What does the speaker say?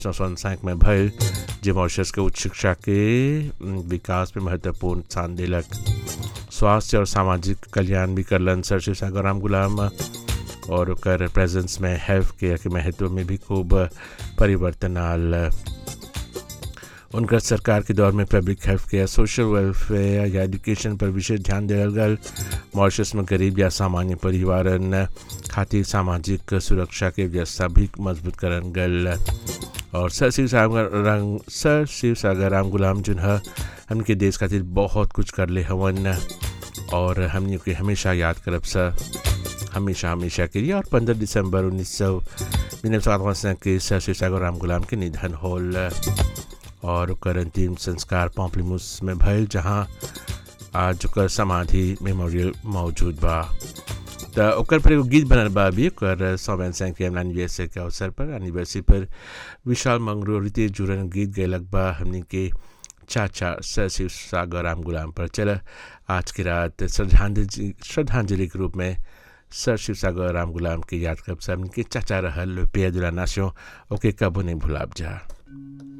1965 में भयल जे मॉरिशस के उच्च शिक्षा के विकास में महत्वपूर्ण स्थान दिलक स्वास्थ्य और सामाजिक कल्याण भी करलन सर शिव सागर राम गुलाम और ओकर प्रेजेंस में हेल्थ केयर के महत्व में भी खूब परिवर्तन आल उनकर सरकार के दौर में public health care social welfare या एजुकेशन पर विशेष ध्यान दियल गल मॉरिशस में गरीब या सामान्य परिवारन खातिर सामाजिक सुरक्षा के व्यवस्था भी मजबूत करन गल और सर शिव सागर रंग सर शिव सागर राम गुलाम जुन हमके देश खातिर बहुत कुछ कर ले हवन और हमने के हमेशा याद करब सर हमेशा हमेशा के लिए और पंद्रह दिसंबर उन्नीस सौ निन्यानवे के सर शिव सागर राम गुलाम के निधन होल और ओकर अंतिम संस्कार पॉम्पलीमूस में भयल जहाँ आज ओकर समाधि मेमोरियल मौजूद बा तो ओकर पर एगो गीत बनल बा अभी ओकर सौवन सैंक के एनिवर्सरी के अवसर पर एनिवर्सरी पर विशाल मंगरू रितेश जुरन गीत गैलक बा हमने के चाचा सर शिव सागर राम गुलाम पर चल आज की रात श्रद्धांजलि श्रद्धांजलि के रूप में सर शिव सागर राम गुलाम के याद करब सब के चाचा रहल पेय दुला नास्यो ओके कबो नहीं भुलाब जा